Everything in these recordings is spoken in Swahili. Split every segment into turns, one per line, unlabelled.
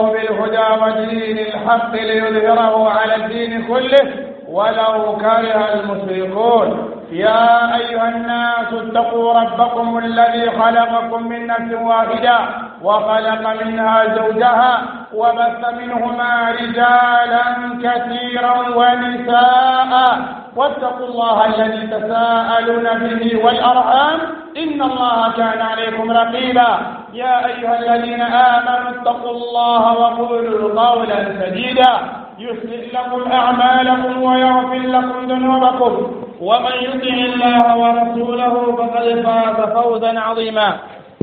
بالهدى ودين الحق ليظهره على الدين كله ولو كره المشركون يا أيها الناس اتقوا ربكم الذي خلقكم من نفس واحدة وخلق منها زوجها وبث منهما رجالا كثيرا ونساء واتقوا الله الذي تساءلون به والأرحام إن الله كان عليكم رقيبا يا أيها الذين آمنوا اتقوا الله وقولوا قولا سديدا يصلح لكم أعمالكم ويغفر لكم ذنوبكم ومن يطع الله ورسوله فقد فاز فوزا عظيما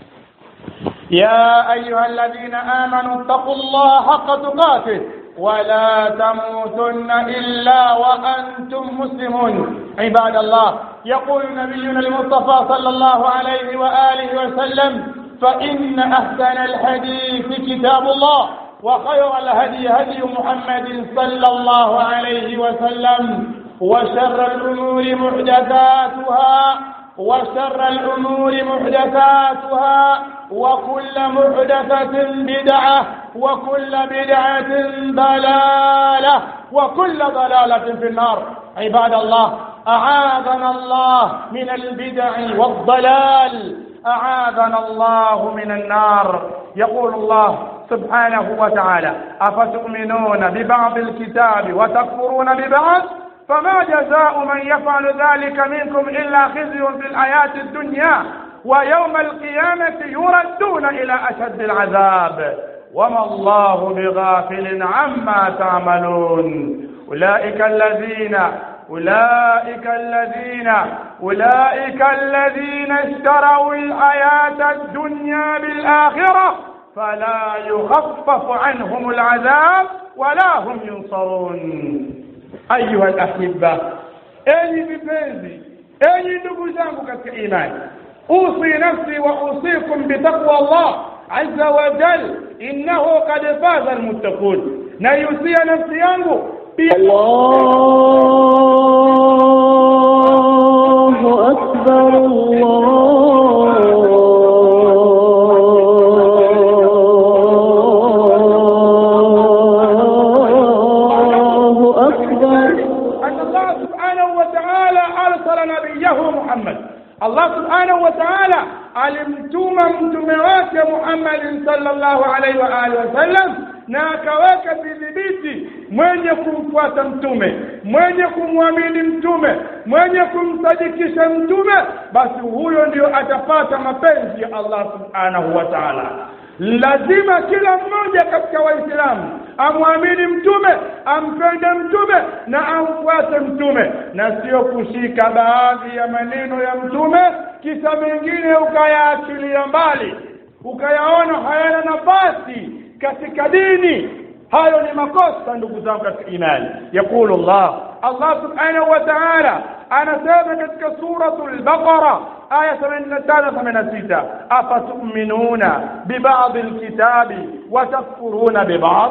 يا أيها الذين آمنوا اتقوا الله حق تقاته ولا تموتن إلا وأنتم مسلمون عباد الله يقول نبينا المصطفى صلى الله عليه وآله وسلم فإن أحسن الحديث كتاب الله وخير الهدي هدي محمد صلى الله عليه وسلم وشر الأمور محدثاتها وشر الأمور محدثاتها وكل محدثة بدعة وكل بدعة ضلالة وكل ضلالة في النار عباد الله أعاذنا الله من البدع والضلال أعاذنا الله من النار يقول الله سبحانه وتعالى أفتؤمنون ببعض الكتاب وتكفرون ببعض فما جزاء من يفعل ذلك منكم إلا خزي في الحياة الدنيا ويوم القيامة يردون إلى أشد العذاب وما الله بغافل عما تعملون أولئك الذين أولئك الذين أولئك الذين اشتروا الحياة الدنيا بالآخرة فلا يخفف عنهم العذاب ولا هم ينصرون أيها الأحبة أي vipenzi أي ndugu zangu katika imani أوصي نفسي وأوصيكم بتقوى الله عز وجل إنه قد فاز المتقون نيوصي نفسي yangu
الله أكبر الله أكبر
أن الله سبحانه وتعالى أرسل نبيه محمد الله سبحانه وتعالى alimtuma mtume wake Muhammad sallallahu alaihi wa alihi wasallam na akaweka vidhibiti mwenye kumfuata mtume mwenye kumwamini mtume mwenye kumsadikisha mtume basi huyo ndio atapata mapenzi ya Allah subhanahu wa ta'ala lazima kila mmoja katika waislamu amwamini mtume ampende mtume na amfuate mtume na sio kushika baadhi ya maneno ya mtume kisha mengine ukayaachilia mbali ukayaona hayana nafasi katika dini hayo ni makosa ndugu zangu katika imani yaqulu Allah Allah subhanahu wa ta'ala anasema katika suratul baqara aya 85 86 afatu'minuna biba'd alkitabi wa takfuruna biba'd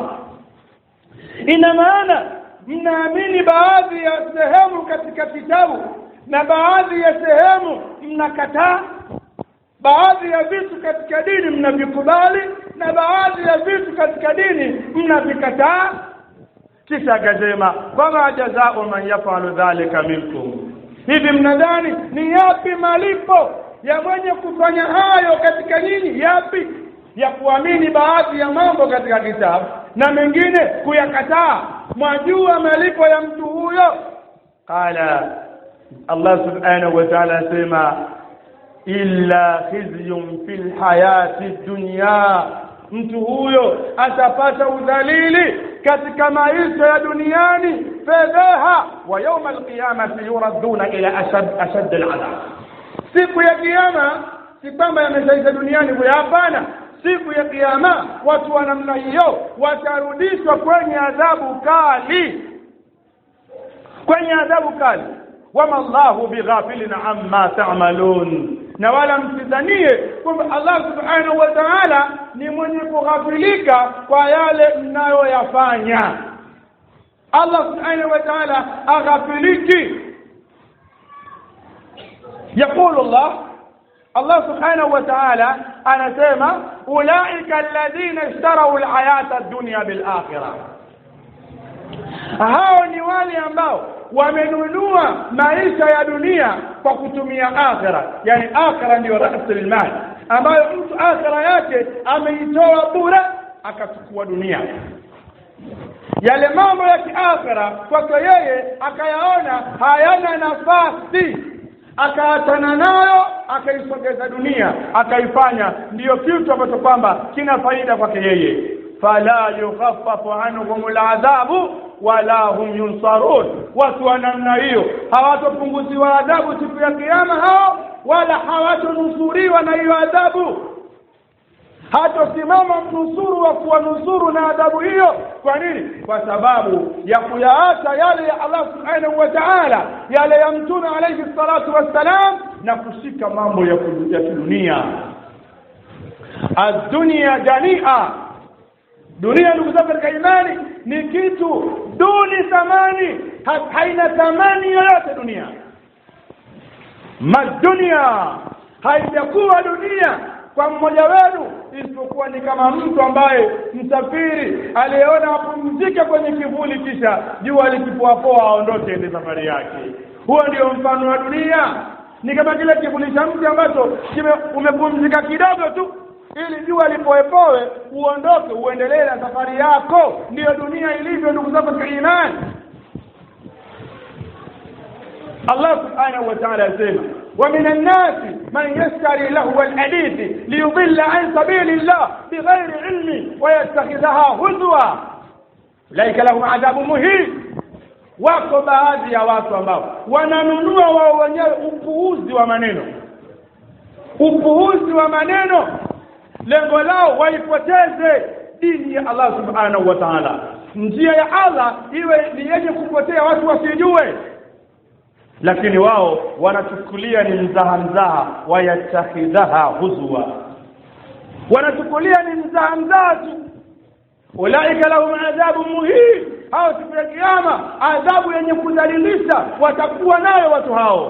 ina maana mnaamini baadhi ya sehemu katika kitabu na baadhi ya sehemu mnakataa baadhi ya vitu katika dini mnavikubali na baadhi ya vitu katika dini mnavikataa kisha akasema fama jazau man yafalu dhalika minkum hivi mnadhani ni yapi malipo ya mwenye kufanya hayo katika nyinyi yapi ya kuamini baadhi ya mambo katika kitabu na mengine kuyakataa mwajua malipo ya mtu huyo qala Allah subhanahu wa ta'ala asema illa khizyun fil hayati dunya mtu huyo atapata udhalili katika maisha ya duniani fedheha wa yawma alqiyamati yuradduna ila ashad ashad aladhab siku ya kiyama si kwamba yameshaisha duniani kwa hapana siku ya kiyama watu wa namna hiyo watarudishwa kwenye adhabu kali kwenye adhabu kali wama Allahu bighafilin amma ta'malun na wala msidhanie kwamba Allah subhanahu wa ta'ala ni mwenye kughafilika kwa yale mnayoyafanya Allah subhanahu wa ta'ala aghafiliki يقول الله الله سبحانه وتعالى أنا سيما ulaika alladhina ishtarau alhayata ad-dunya bil akhirah hao ni wale ambao wamenunua maisha ya dunia kwa kutumia akhira yani akhira ndiyo rasul mal ambayo mtu akhira yake ameitoa bure akachukua dunia yale mambo ya kiakhira kwake yeye akayaona hayana nafasi akaachana nayo akaisogeza dunia akaifanya ndiyo kitu ambacho kwamba kina faida kwake yeye fala yukhaffafu anhum aladhabu wala hum yunsarun watu wa namna hiyo hawatopunguziwa adhabu siku ya kiyama hao wala hawatonusuriwa na hiyo adhabu hatosimama mnusuru wa kuwanusuru na adhabu hiyo kwa nini kwa sababu ya kuyaacha yale ya Allah subhanahu wa ta'ala yale ya mtume alayhi salatu wassalam na kushika mambo ya kidunia ad-dunya jania dunia ndugu zangu katika imani ni kitu duni thamani ha, haina thamani yoyote dunia madunia haijakuwa dunia kwa mmoja wenu isipokuwa ni kama mtu ambaye msafiri aliyeona apumzike kwenye kivuli kisha jua likipoapoa aondoke ende safari yake huo ndio mfano wa dunia ni kama kile kivuli cha mti ambacho umepumzika kidogo tu ili jua lipoepoe uondoke uendelee na safari yako ndiyo dunia ilivyo ndugu zangu katika imani Allah subhanahu wa ta'ala asema ومن الناس من يشتري لهو الحديث ليضل عن سبيل الله بغير علم ويتخذها هزوا أولئك لهم عذاب مهين wako baadhi ya watu ambao wananunua wao wenyewe upuuzi wa maneno upuuzi wa maneno lengo lao waipoteze dini ya Allah subhanahu wa ta'ala njia ya Allah iwe ni yenye kupotea watu wasijue lakini wao wanachukulia ni mzaha mzaha wayattakhidhaha huzwa wanachukulia ni mzaha mzaha tu ulaika lahum adhabu muhin hao siku ya kiyama adhabu yenye kudhalilisha watakuwa nayo watu hao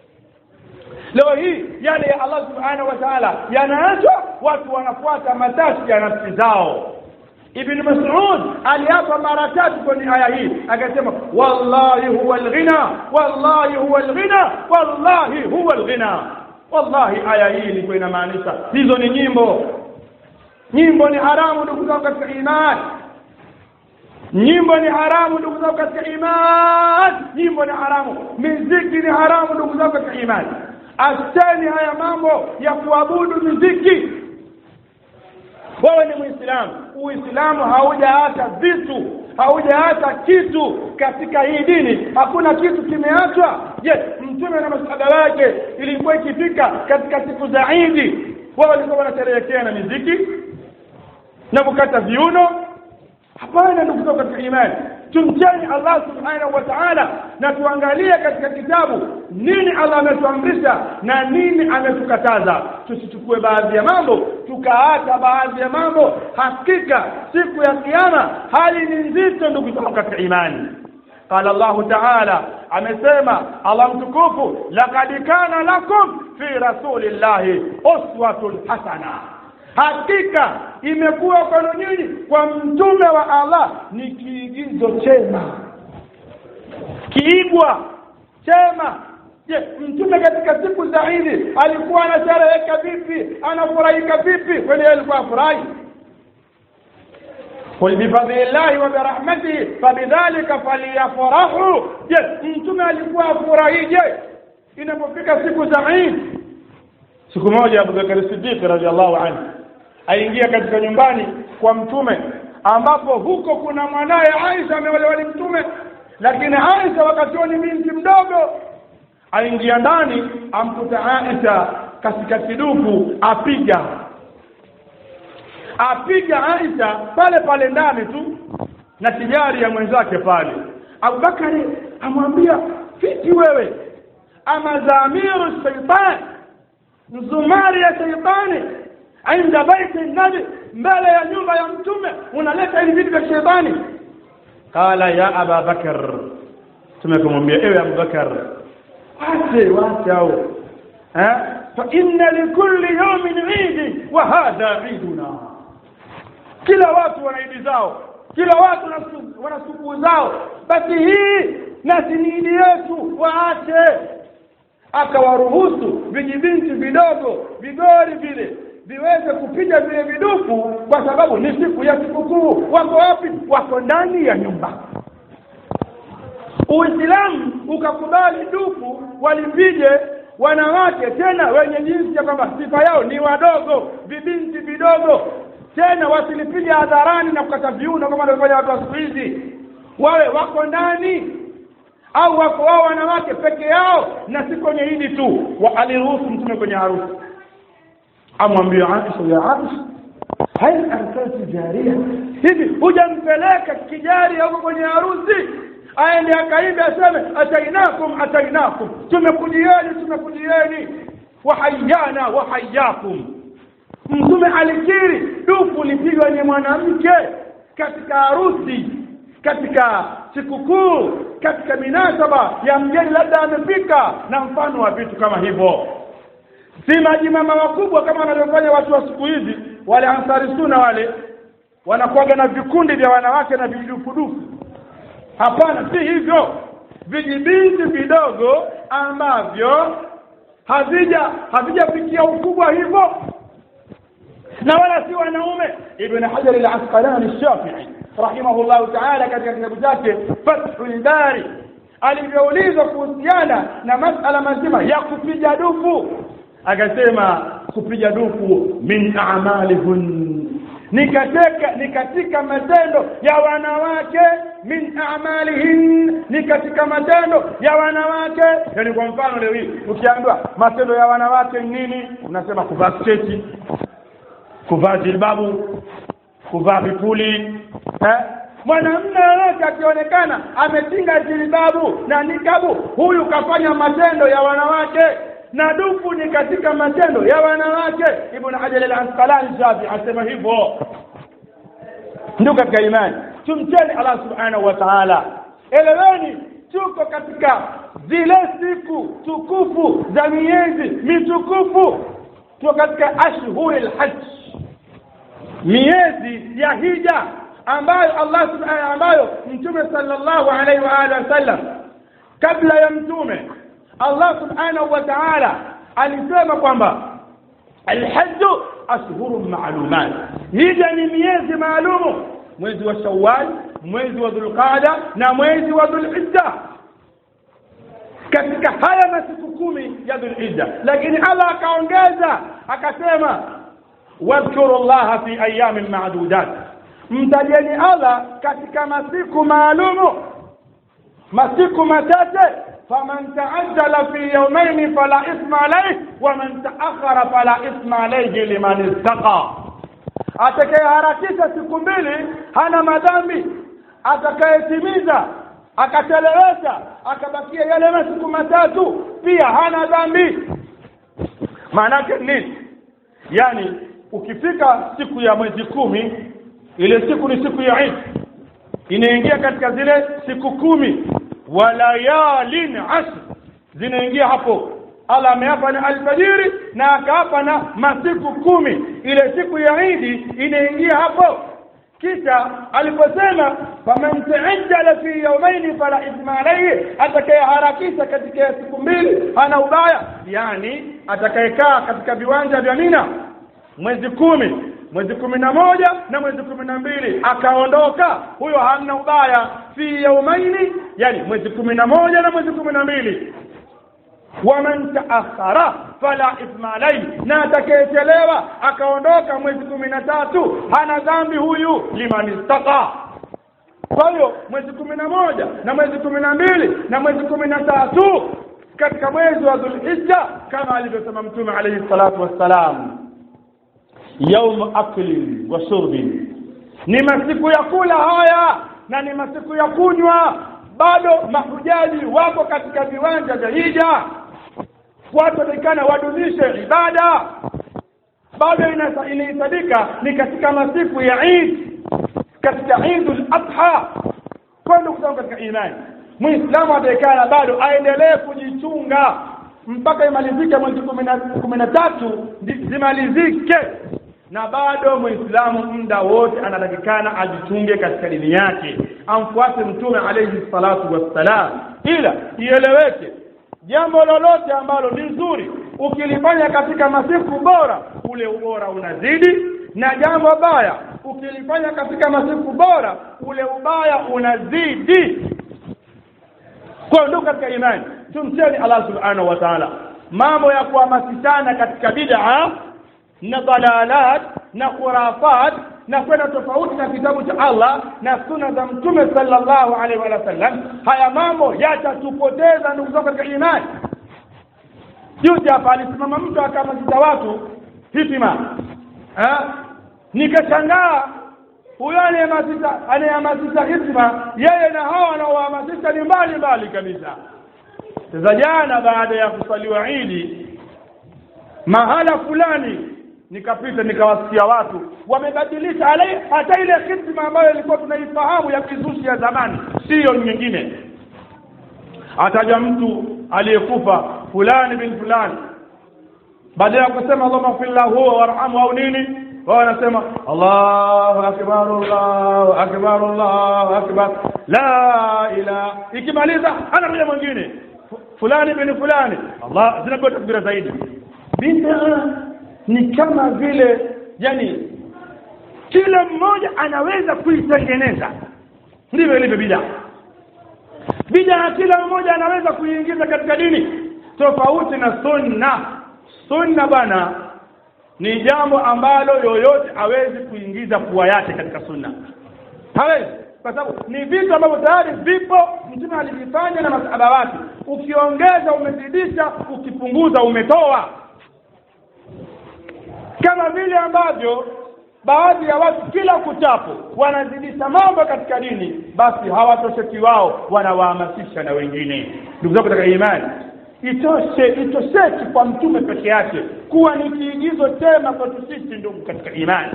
leo hii yale ya Allah subhanahu wa ta'ala yanaachwa watu wanafuata matashi ya nafsi zao Ibn Mas'ud aliapa mara tatu kwenye aya hii akasema wallahi huwa alghina wallahi huwa alghina wallahi huwa alghina wallahi aya hii ilikuwa inamaanisha hizo ni nyimbo nyimbo ni haramu ndugu zangu katika imani nyimbo ni haramu ndugu zangu katika imani nyimbo ni haramu miziki ni haramu ndugu zangu katika imani acheni haya mambo ya kuabudu miziki wewe ni muislamu uislamu haujaacha vitu haujaacha kitu katika hii dini hakuna kitu kimeachwa je mtume na masahaba wake ilikuwa ikifika katika siku za idi wao walikuwa wanasherehekea na miziki na kukata viuno hapana ndugu zangu katika imani tumcheni Allah subhanahu wa ta'ala na tuangalie katika kitabu nini Allah ametuamrisha na nini ametukataza tusichukue baadhi ya mambo tukaacha baadhi ya mambo hakika siku ya kiyama hali ni nzito ndugu zangu katika imani قال الله تعالى amesema Allah mtukufu laqad kana lakum fi rasulillahi uswatun hasana hakika imekuwa kwenu nyinyi kwa mtume wa Allah ni kiigizo chema kiigwa chema je mtume katika siku za Idi alikuwa anashereheka vipi anafurahika vipi kwani alikuwa afurahi قل بفضل الله وبرحمته فبذلك فليفرحوا je mtume alikuwa afurahije inapofika siku za Eid siku moja Abu Bakar Siddiq radhiallahu anhu aingia katika nyumbani kwa mtume ambapo huko kuna mwanaye Aisha ameolewa ni mtume lakini Aisha wakati huo ni binti mdogo aingia ndani amkuta Aisha katika kiduku apiga apiga Aisha pale pale ndani tu na tijari ya mwenzake pale Abubakari amwambia vipi wewe ama dhamiru shaitan mzumari ya shaitani inda baiti nabi mbele ya nyumba ya mtume unaleta hivi vitu vya shaitani qala ya aba bakar tumekumwambia ewe abubakar wache wache au eh fa inna likulli yawmin idi wa hadha iduna kila watu wana idi zao kila watu wana sikukuu zao basi hii nasi ni idi yetu waache akawaruhusu vijibinti vidogo vigori vile viweze kupiga vile vidufu kwa sababu ni siku ya sikukuu wako wapi wako ndani ya nyumba uislamu ukakubali dufu walipige wanawake tena wenye jinsi ya kwamba sifa yao ni wadogo vibinti vidogo tena wasilipige hadharani na kukata viuno kama wanavyofanya watu wa siku hizi wawe wako ndani au wako wao wanawake peke yao na si kwenye hili tu wa aliruhusu mtume kwenye harusi amwambia Aisha ya Aisha hal arsalti jaria hivi hujampeleka kijari huko kwenye harusi aende akaimbe aseme atainakum atainakum tumekujieni tumekujieni wahayana wahayakum mtume alikiri dufu lipigwa ni mwanamke katika harusi katika sikukuu katika minasaba ya mgeni labda amefika na mfano wa vitu kama hivyo si majimama wakubwa kama wanavyofanya watu wa siku hizi wale ansari suna wale wanakuwaga na vikundi vya wanawake na vidufudufu hapana si hivyo vijibinti vidogo ambavyo havija havijafikia ukubwa hivyo na wala si wanaume ibn hajar al-asqalani shafi'i rahimahullahu ta'ala katika kitabu chake fathul bari alivyoulizwa kuhusiana na masala mazima ya kupiga dufu akasema kupiga dufu min a'malihun ni katika ni katika matendo ya wanawake min a'malihin ni katika matendo ya wanawake yani kwa mfano leo hii ukiambiwa matendo ya wanawake ni nini unasema kuvaa sketi kuvaa jilbabu kuvaa vipuli eh? mwanamume yoyote akionekana ametinga jilbabu na nikabu huyu kafanya matendo ya wanawake na dufu ni katika matendo ya wanawake ibn hajar al-asqalani shafi asema hivyo ndio katika imani tumcheni allah subhanahu wa ta'ala eleweni tuko katika zile siku tukufu za miezi mitukufu tuko katika ashhuri al-hajj miezi ya hija ambayo Allah subhanahu ambayo mtume sallallahu alaihi wa alihi wasallam kabla ya mtume Allah subhanahu wa ta'ala alisema kwamba alhajj ashhurun ma'lumat hija ni miezi maalumu mwezi wa shawwal mwezi wa dhulqada na mwezi wa dhulhijja katika haya masiku kumi ya dhulhijja lakini Allah akaongeza akasema wadhkuru llaha fi ayamin ma'dudat mtajeni Allah katika masiku maalumu masiku machache faman taajjala fi yawmayn fala isma alayhi wa man ta'akhkhara fala isma alayhi liman ittaqa atakayeharakisha siku mbili hana madhambi atakayetimiza akachelewesha akabakia yale masiku matatu pia hana dhambi maana yake nini yani ukifika siku ya mwezi kumi ile siku ni siku ya Eid inaingia katika zile siku kumi wa layalin ashr zinaingia hapo Allah ameapa na alfajiri na akaapa na masiku kumi ile siku ya Eid inaingia hapo kisha aliposema faman taajjala fi yawmayn fala ithma alayhi atakayeharakisha katika siku mbili hana ubaya yani atakayekaa katika viwanja vya Mina mwezi kumi mwezi kumi na moja na mwezi kumi na mbili akaondoka huyo hamna ubaya fi yaumaini yani mwezi kumi na moja na mwezi kumi na mbili waman taakhara fala ithma alayhi na atakayechelewa akaondoka mwezi kumi na tatu hana dhambi huyu liman istaqa kwa hiyo mwezi kumi na moja na mwezi kumi na mbili na mwezi kumi na tatu katika mwezi wa dhulhijja kama alivyosema mtume alayhi salatu wassalam yaum aklin wa shurbin ni masiku ya kula haya na ni masiku ya kunywa bado mahujaji wako katika viwanja vya hija watu watakana wadumishe ibada bado inahesabika ni katika masiku ya Eid katika Eidul Adha kwenda kutoka katika imani Muislamu atakana bado aendelee kujichunga mpaka imalizike mwezi kumi na- kumi na tatu zi- zimalizike na bado muislamu muda wote anatakikana ajichunge katika dini yake amfuate mtume alayhi salatu wassalam ila ieleweke jambo lolote ambalo ni nzuri ukilifanya katika masiku bora ule ubora unazidi na jambo baya ukilifanya katika masiku bora ule ubaya unazidi kwa ndugu katika imani tumcheni Allah subhanahu wa ta'ala mambo ya kuhamasishana katika bid'a na dalalat na khurafat na kwenda tofauti na kitabu cha Allah na sunna za mtume sallallahu alaihi wa sallam haya mambo yatatupoteza ndugu zangu katika imani juzi hapa alisimama mtu akahamasisha watu hitima eh? nikashangaa huyo anayehamasisha anayehamasisha hitima yeye na hawa wanaohamasisha ni mbali mbali kabisa sasa jana baada ya kusaliwa idi mahala fulani nikapita nikawasikia watu wamebadilisha ale- hata ile hitima ambayo ilikuwa tunaifahamu ya kizushi ya zamani siyo nyingine ataja mtu aliyekufa fulani bin fulani baada ya kusema Allahumma fir lahu warhamhu au nini wao wanasema Allahu akbar Allahu akbar Allahu akbar la ilaha ikimaliza anakuja mwingine Fu- fulani bin fulani Allah zinakuwa takbira zaidi bid'a ni kama vile yani kila mmoja anaweza kuitengeneza ndivyo ilivyo bid'a bid'a kila mmoja anaweza kuiingiza katika dini tofauti na sunna sunna bwana ni jambo ambalo yoyote hawezi kuingiza pua yake katika sunna hawezi kwa sababu ni vitu ambavyo tayari vipo mtume alivifanya na masahaba wake ukiongeza umezidisha ukipunguza umetoa kama vile ambavyo baadhi ya watu kila kuchapo wanazidisha mambo katika dini basi hawatosheki wao wanawahamasisha na wengine ndugu zangu katika imani itoshe itosheki kwa mtume peke yake kuwa ni kiigizo chema kwetu sisi ndugu katika imani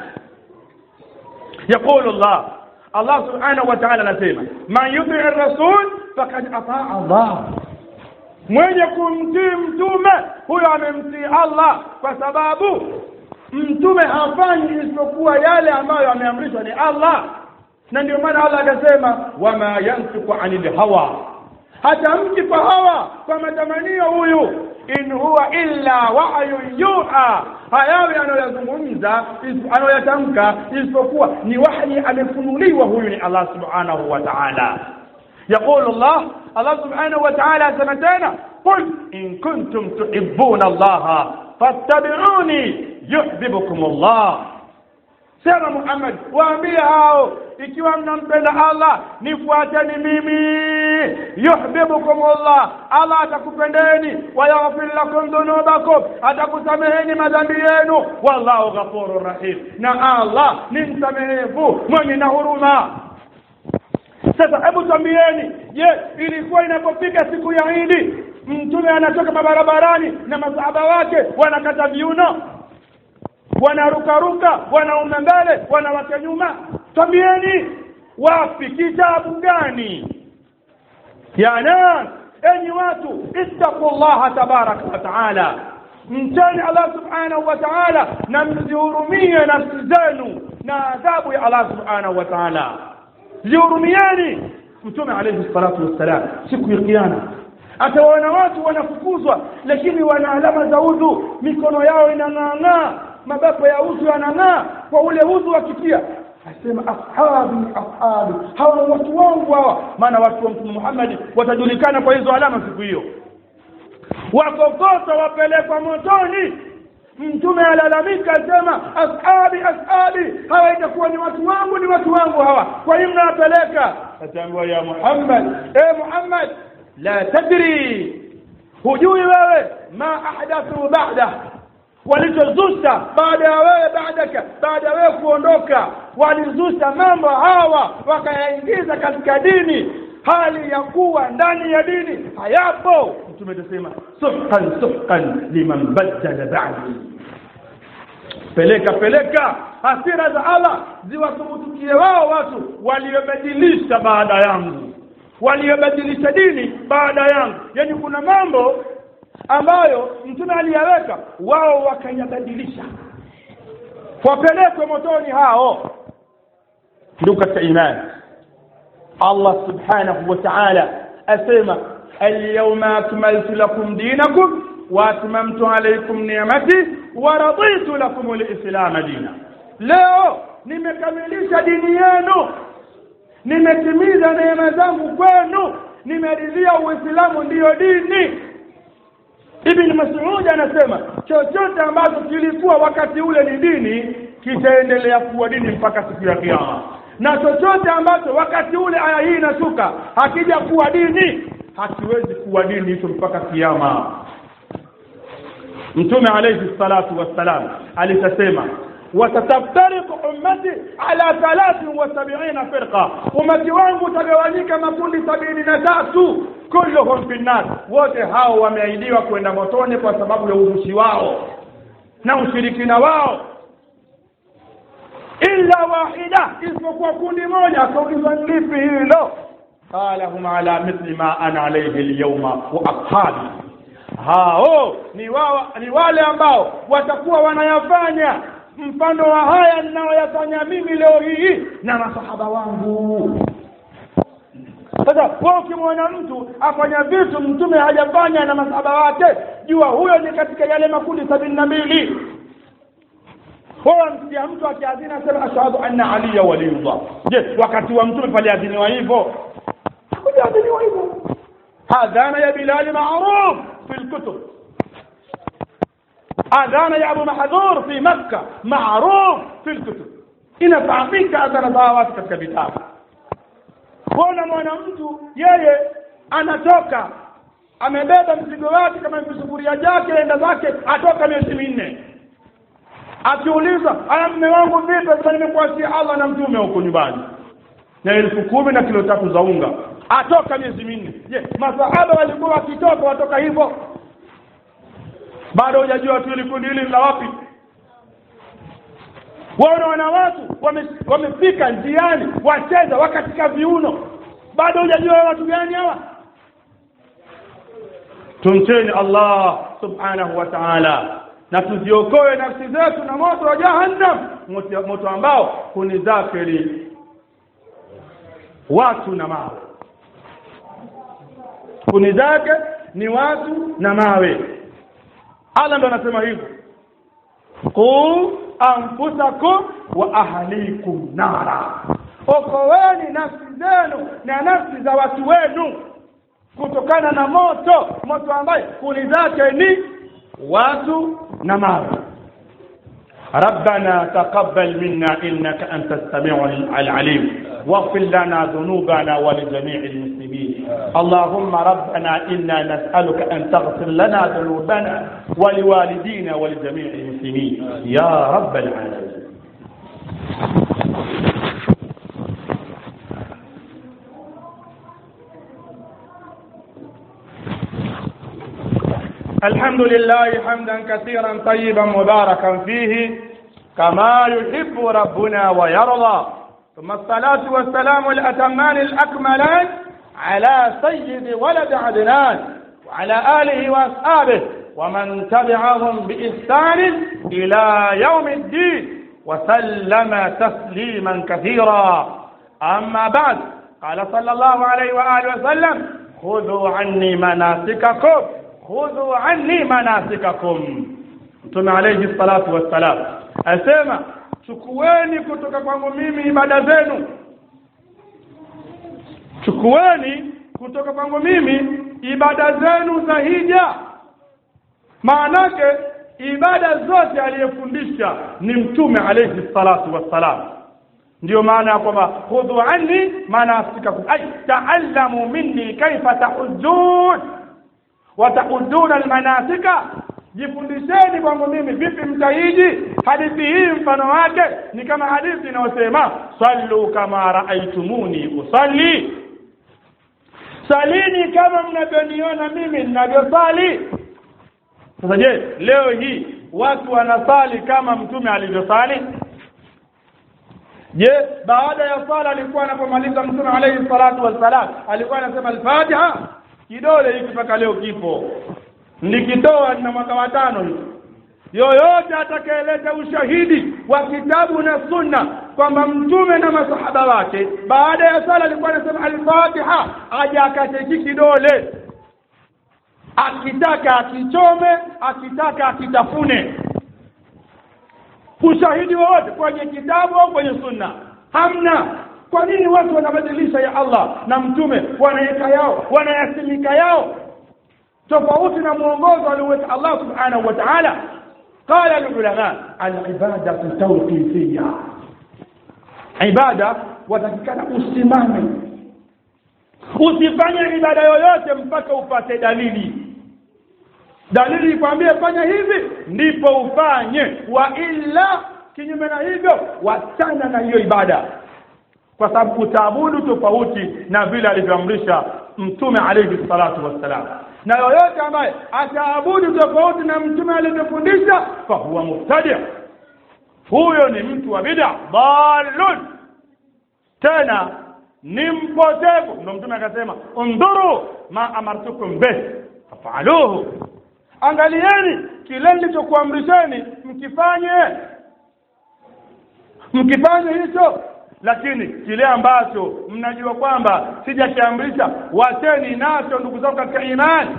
يقول الله الله سبحانه وتعالى anasema man yuti rasul faqad ataa Allah mwenye kumtii mtume huyo amemtii Allah kwa sababu mtume hafanyi isipokuwa yale ambayo ameamrishwa ni Allah na ndio maana Allah akasema wama yantiqu anil hawa hata mti kwa hawa kwa matamanio huyu in huwa illa wahyu yuha hayawi anayoyazungumza is- anayoyatamka isipokuwa ni wahyi amefunuliwa huyu ni Allah subhanahu wa ta'ala يقول الله الله سبحانه وتعالى سمتنا قل إن كنتم تحبون الله فاتبعوني يحببكم الله sema Muhammad waambie hao ikiwa mnampenda Allah nifuateni mimi yuhibbukum Allah Allah atakupendeni wa yaghfir lakum dhunubakum atakusameheni madhambi yenu wallahu ghafurur rahim na Allah ni msamehevu mwenye na huruma sasa hebu twambieni je ilikuwa inapofika siku ya Idi mtume anatoka mabarabarani na masahaba wake wanakata viuno wanarukaruka wanaume mbele wanawake nyuma twambieni wapi kitabu gani ya nas enyi watu ittaqullaha tabaraka wa taala mcheni allah subhanahu wa taala na mzihurumie nafsi zenu na adhabu ya allah subhanahu wa taala zihurumieni mtume alayhi salatu wassalam siku ya kiyama atawaona watu wanafukuzwa lakini wana alama za udhu mikono yao inang'aang'aa mabapo ya udhu yanang'aa kwa ule udhu wakitia asema ashabi ashabi hawa ni watu wangu hawa maana watu wa mtume Muhammad watajulikana kwa hizo alama siku hiyo wakokotwa wapelekwa motoni mtume alalamika asema ashabi ashabi hawa itakuwa ni watu wangu ni watu wangu hawa kwa hiyo mnawapeleka ataambiwa ya Muhammad e Muhammad la tadri hujui wewe ma ahdathu ba'da walichozusha baada ya wewe baadaka baada ya wewe kuondoka walizusha mambo hawa wakayaingiza katika dini hali ya kuwa ndani ya dini hayapo mtume atasema suhqan suhqan liman baddala ba'di peleka peleka hasira za Allah ziwathubutukie wao watu waliobadilisha baada yangu waliobadilisha dini baada yangu yani kuna mambo ambayo mtume aliyaweka wao wakayabadilisha wapelekwe motoni hao ndugu katika imani Allah subhanahu wa ta'ala asema alyawma akmaltu lakum dinakum wa atmamtu alaykum ni'mati wa raditu lakum al-islam dina leo nimekamilisha dini yenu nimetimiza neema zangu kwenu nimeridhia uislamu ndiyo dini Ibn Mas'ud anasema chochote ambacho kilikuwa wakati ule ni dini kitaendelea kuwa dini mpaka siku ya kiyama na chochote ambacho wakati ule aya hii inashuka hakija kuwa dini hakiwezi kuwa dini hicho mpaka kiyama Mtume alayhi salatu wassalam alitasema watataftariqu ummati ala 73 firqa ummati wangu utagawanyika makundi sabini na tatu kulluhum fi nar wote hao wameahidiwa kwenda motoni kwa sababu ya uzushi wao na ushirikina wao illa wahida isipokuwa kundi moja akaulizwa lipi hilo qala hum ala mithli ma ana alayhi alyawma wa ashabi hao ni, wa, ni wale ambao watakuwa wanayafanya mfano wa haya ninayoyafanya mimi leo hii na masahaba wangu sasa wewe ukimwona mtu afanya vitu mtume hajafanya na masahaba wake jua huyo ni katika yale makundi sabini na mbili wewe msikia mtu akiadhini asema ashhadu anna aliya waliyullah je wakati wa mtume paliadhiniwa hivyo hakujaadhiniwa hivyo adhana ya bilali maruf fi lkutub adhana ya abu mahdhur fi makka maruf fi lkutub inafahamika adhana za watu katika vitabu kuona mwana mtu yeye anatoka amebeba mzigo wake kama visufuria jake enda zake atoka miezi minne akiuliza aya mme wangu vipi sasa nimekuachia Allah na mtume huko nyumbani na elfu kumi na kilo tatu za unga atoka miezi minne je masahaba walikuwa wakitoka watoka hivyo bado hujajua tu kundi hili la wapi waona watu wamefika wame njiani wacheza wakatika viuno bado hujajua watu gani hawa tumcheni Allah subhanahu wa ta'ala na tuziokoe nafsi zetu na moto wa jahannam moto, moto ambao kuni zake ni watu na mawe kuni zake ni watu na mawe Allah ndo anasema hivyo qu anfusakum wa ahlikum nara okoweni nafsi zenu na nafsi za watu wenu kutokana na moto moto ambaye kuni zake ni watu na mawe ربنا تقبل منا إنك أنت السميع العليم واغفر لنا ذنوبنا ولجميع المسلمين اللهم ربنا إنا نسألك أن تغفر لنا ذنوبنا ولوالدينا ولجميع المسلمين يا رب العالمين الحمد لله حمدا كثيرا طيبا مباركا فيه كما يحب ربنا ويرضى ثم الصلاة والسلام الأتمان الأكملان على سيد ولد عدنان وعلى آله وأصحابه ومن تبعهم بإحسان إلى يوم الدين وسلم تسليما كثيرا أما بعد قال صلى الله عليه وآله وسلم خذوا عني مناسككم khudhu anni manasikakum mtume alayhi salatu wassalam asema chukueni kutoka kwangu mimi ibada zenu chukueni kutoka kwangu mimi ibada zenu za hija maanake ibada zote aliyefundisha ni mtume alayhi salatu wassalam ndio maana ya kwamba khudhu anni manasikakum ay taallamu minni kaifa tahujjun watahuduna almanasika jifundisheni kwangu mimi vipi mtahiji hadithi hii mfano wake ni kama hadithi inayosema sallu kama raaitumuni usalli salini kama mnavyoniona mimi ninavyosali sasa je leo hii watu wanasali kama mtume alivyosali je baada ya sala alikuwa anapomaliza mtume alayhi salatu wassalam alikuwa anasema al-fatiha kidole hiki mpaka leo kipo nikitoa na mwaka wa tano hivi yoyote atakayeleta ushahidi wa kitabu na sunna kwamba mtume na masahaba wake baada ya sala alikuwa anasema al-Fatiha aje akateki kidole akitaka akichome akitaka akitafune ushahidi wowote kwenye kitabu au kwenye sunna hamna kwa nini watu wanabadilisha ya Allah na mtume wanaweka yao wanayasimika yao tofauti na mwongozo alioweka Allah subhanahu wa ta'ala قال العلماء العبادة توقيفية عبادة watakikana usimame usifanye ibada yoyote mpaka upate dalili dalili ikwambie fanya hivi ndipo ufanye wa illa kinyume na hivyo wachana na hiyo ibada kwa sababu utaabudu tofauti na vile alivyoamrisha mtume alayhi salatu wassalam na yoyote ambaye ataabudu tofauti na mtume alivyofundisha fa huwa mubtadi huyo ni mtu wa bid'a dalun tena ni mpotevu ndio mtume akasema undhuru ma amartukum bih fafaluhu angalieni kile nilichokuamrisheni mkifanye mkifanye hicho lakini kile ambacho mnajua kwamba sijakiamrisha wacheni nacho ndugu zangu katika imani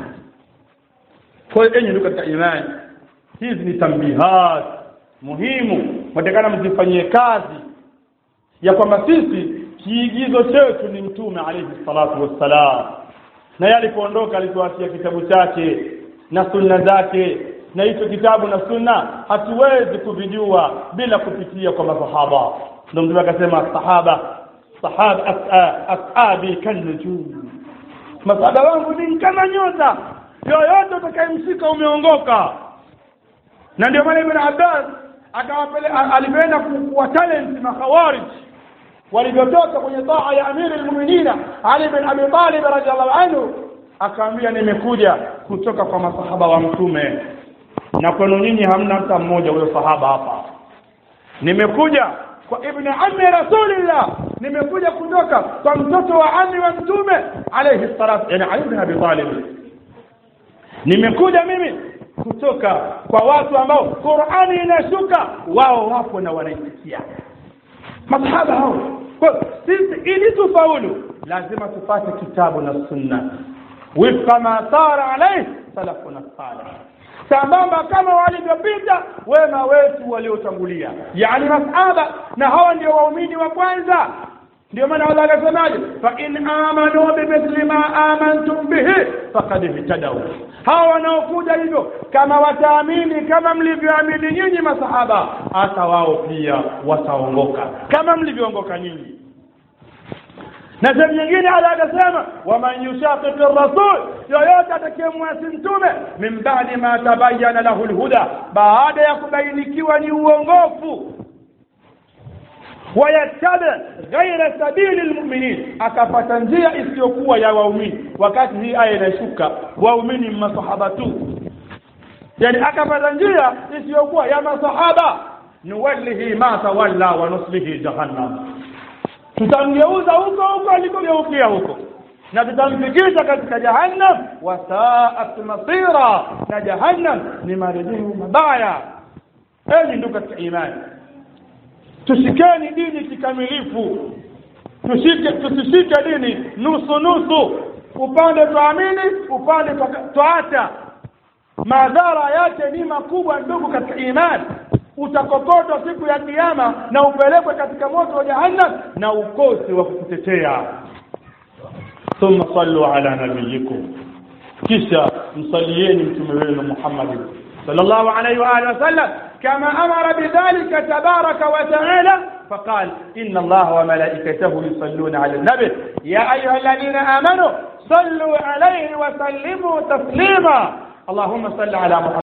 kwa hiyo enyi ndugu katika imani hizi ni tambihat muhimu mwatakana mzifanyie kazi ya kwamba sisi kiigizo chetu ni mtume alayhi salatu wassalam na yeye alipoondoka alituachia kitabu chake na sunna zake na hicho kitabu na sunna hatuwezi kuvijua bila kupitia kwa masahaba ndio mtume akasema sahaba sahaba ashabi kanujum masahaba wangu ni kama nyota yoyote utakayemshika umeongoka na ndio maana ibn Abbas akawapele alipenda kuwa talent makhawarij walivyotoka kwenye taa ya amiri almu'minina Ali bin Abi Talib radhiallahu anhu akaambia nimekuja kutoka kwa masahaba wa mtume na kwenu nyinyi hamna hata mmoja huyo sahaba hapa nimekuja kwa ibn ammi rasulillah nimekuja kutoka kwa mtoto wa ammi wa mtume alayhi salatu yani Ali bin Abi Talib nimekuja mimi kutoka kwa watu ambao Qur'ani inashuka wao wapo na wanaisikia masahaba hao kwa sisi ili tufaulu lazima tupate kitabu na sunna wifqa ma sara alayhi salafuna salih sambamba kama walivyopita wema wetu waliotangulia yani masahaba na hawa ndio waumini wa kwanza ndio maana Allah akasemaje fa in amanu bimithli ma amantum bihi faqad ihtadaw hawa wanaokuja hivyo kama wataamini kama mlivyoamini nyinyi masahaba hata wao pia wataongoka kama mlivyoongoka nyinyi na sehemu nyingine Allah akasema waman yushaqiqi rasul yoyote atakayemwasi mtume min ba'di ma tabayyana lahu alhuda baada ya kubainikiwa ni uongofu wayattabi ghaira sabili almu'minin akapata njia isiyokuwa ya waumini wakati hii aya inashuka waumini masahaba tu yani akapata njia isiyokuwa ya masahaba nuwallihi ma tawalla wa nuslihi jahannam tutamgeuza huko huko alikogeukia huko na tutamfikisha katika jahannam wa sa'at masira na jahannam ni marejeo mabaya enyi ndugu katika imani tushikeni dini kikamilifu tushike tusishike dini nusu nusu upande tuamini upande tuacha madhara yake ni makubwa ndugu katika imani utakokotwa siku ya kiyama na upelekwe katika moto wa jahannam na ukosi wa kukutetea thumma sallu ala nabiyikum kisha msalieni mtume wenu Muhammad sallallahu alayhi wa alihi wasallam كما أمر بذلك تبارك وتعالى فقال إن الله وملائكته يصلون على النبي يا أيها الذين آمنوا صلوا عليه وسلموا تسليما اللهم صل على محمد